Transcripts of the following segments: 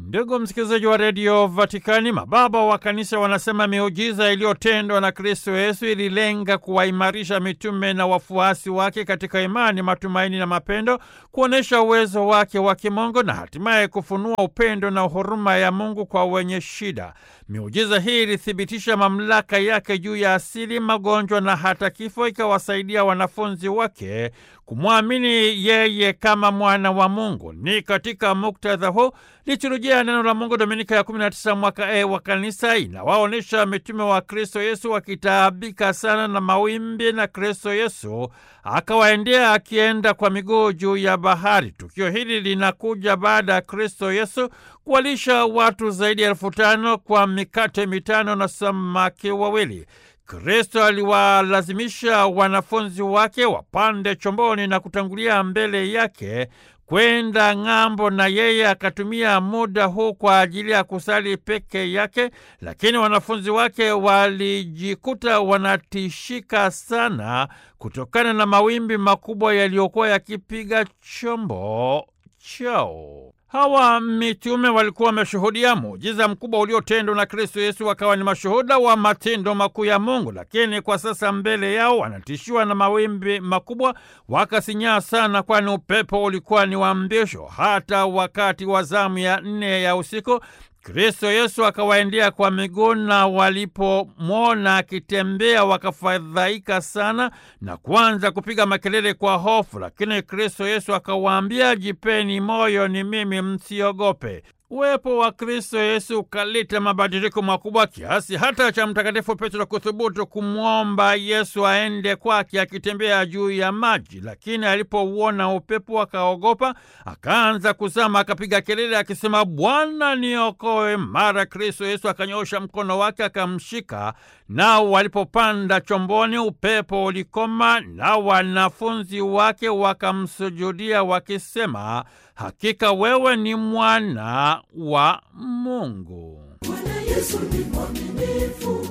Ndugu msikilizaji wa redio Vatikani, mababa wa kanisa wanasema miujiza iliyotendwa na Kristo Yesu ililenga kuwaimarisha mitume na wafuasi wake katika imani, matumaini na mapendo, kuonyesha uwezo wake wa kimungu na hatimaye kufunua upendo na huruma ya Mungu kwa wenye shida. Miujiza hii ilithibitisha mamlaka yake juu ya asili, magonjwa na hata kifo, ikawasaidia wanafunzi wake kumwamini yeye kama mwana wa Mungu. Ni katika muktadha huu liturujia neno la Mungu Dominika ya 19 mwaka E wa kanisa inawaonyesha mitume wa Kristo Yesu wakitaabika sana na mawimbi, na Kristo Yesu akawaendea akienda kwa miguu juu ya bahari. Tukio hili linakuja baada ya Kristo Yesu kuwalisha watu zaidi ya elfu tano kwa mikate mitano na samaki wawili. Kristo aliwalazimisha wanafunzi wake wapande chomboni na kutangulia mbele yake kwenda ng'ambo, na yeye akatumia muda huu kwa ajili ya kusali peke yake, lakini wanafunzi wake walijikuta wanatishika sana kutokana na mawimbi makubwa yaliyokuwa yakipiga chombo chao. Hawa mitume walikuwa wameshuhudia muujiza mkubwa uliotendwa na Kristo Yesu, wakawa ni mashuhuda wa matendo makuu ya Mungu, lakini kwa sasa mbele yao wanatishiwa na mawimbi makubwa, wakasinyaa sana, kwani upepo ulikuwa ni wa mbisho. Hata wakati wa zamu ya nne ya usiku Kristo Yesu akawaendea kwa miguu, na walipomwona akitembea wakafadhaika sana na kuanza kupiga makelele kwa hofu. Lakini Kristo Yesu akawaambia, jipeni moyo, ni mimi, msiogope. Uwepo wa Kristo Yesu ukaleta mabadiliko makubwa kiasi hata cha Mtakatifu Petro kuthubutu kumwomba Yesu aende kwake akitembea juu ya maji, lakini alipouona upepo akaogopa, akaanza kuzama, akapiga kelele akisema, Bwana niokoe! Mara Kristo Yesu akanyosha mkono wake akamshika, nao walipopanda chomboni upepo ulikoma, na wanafunzi wake wakamsujudia wakisema, Hakika wewe ni mwana wa Mungu. Bwana Yesu ni mwaminifu,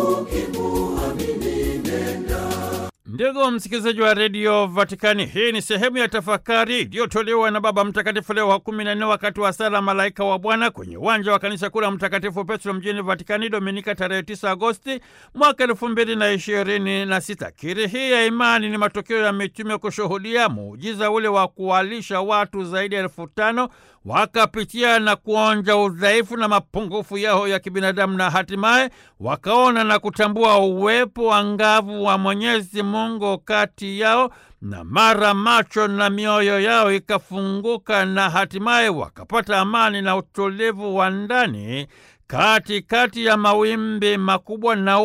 ukimuamini nenda. Ndugu msikilizaji wa redio Vatikani, hii ni sehemu ya tafakari iliyotolewa na Baba Mtakatifu Leo wa kumi na nne wakati wa sala Malaika wa Bwana kwenye uwanja wa kanisa kuu la Mtakatifu Petro mjini Vatikani, Dominika tarehe 9 Agosti mwaka elfu mbili na ishirini na sita. Kiri hii ya imani ni matokeo ya mitume kushuhudia muujiza ule wa kuwalisha watu zaidi ya elfu tano wakapitia na kuonja udhaifu na mapungufu yao ya kibinadamu na hatimaye wakaona na kutambua uwepo angavu wa Mwenyezi Mungu kati yao, na mara macho na mioyo yao ikafunguka na hatimaye wakapata amani na utulivu wa ndani katikati ya mawimbi makubwa na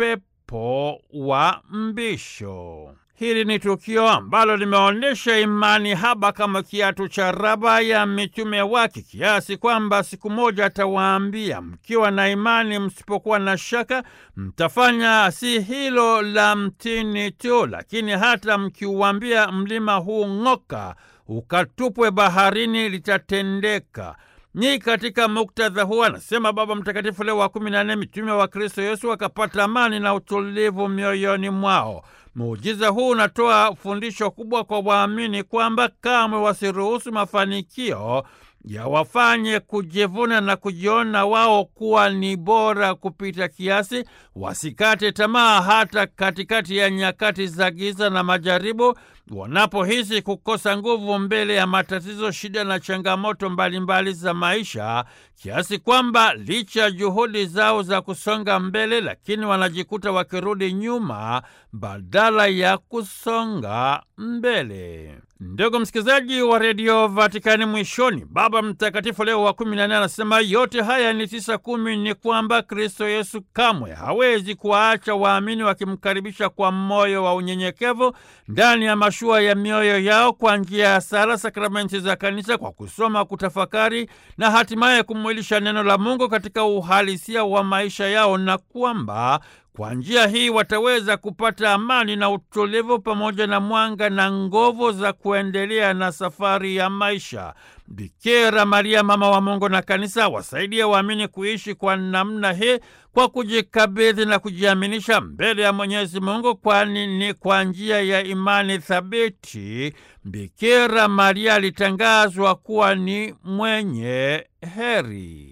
upepo wa mbisho. Hili ni tukio ambalo limeonyesha imani haba kama kiatu cha raba ya mitume wake, kiasi kwamba siku moja atawaambia, mkiwa na imani, msipokuwa na shaka, mtafanya si hilo la mtini tu, lakini hata mkiuambia mlima huu ng'oka, ukatupwe baharini, litatendeka. Ni katika muktadha huu, anasema Baba Mtakatifu Leo wa kumi na nne, mitume wa Kristo Yesu wakapata amani na utulivu mioyoni mwao. Muujiza huu unatoa fundisho kubwa kwa waamini kwamba kamwe wasiruhusu mafanikio yawafanye kujivuna na kujiona wao kuwa ni bora kupita kiasi. Wasikate tamaa hata katikati ya nyakati za giza na majaribu, wanapohisi kukosa nguvu mbele ya matatizo, shida na changamoto mbalimbali mbali za maisha, kiasi kwamba licha ya juhudi zao za kusonga mbele, lakini wanajikuta wakirudi nyuma badala ya kusonga mbele. Ndugu msikilizaji wa redio Vatikani, mwishoni Baba Mtakatifu Leo wa kumi na nne anasema yote haya ni tisa kumi, ni kwamba Kristo Yesu kamwe hawezi kuwaacha waamini wakimkaribisha kwa moyo wa unyenyekevu ndani ya mashua ya mioyo yao kwa njia ya sala, sakramenti za Kanisa, kwa kusoma, kutafakari na hatimaye kumwilisha neno la Mungu katika uhalisia wa maisha yao, na kwamba kwa njia hii wataweza kupata amani na utulivu pamoja na mwanga na nguvu za kuendelea na safari ya maisha. Bikira Maria mama wa Mungu na kanisa wasaidie waamini kuishi kwa namna hii kwa kujikabidhi na kujiaminisha mbele ya Mwenyezi Mungu, kwani ni kwa njia ya imani thabiti Bikira Maria alitangazwa kuwa ni mwenye heri.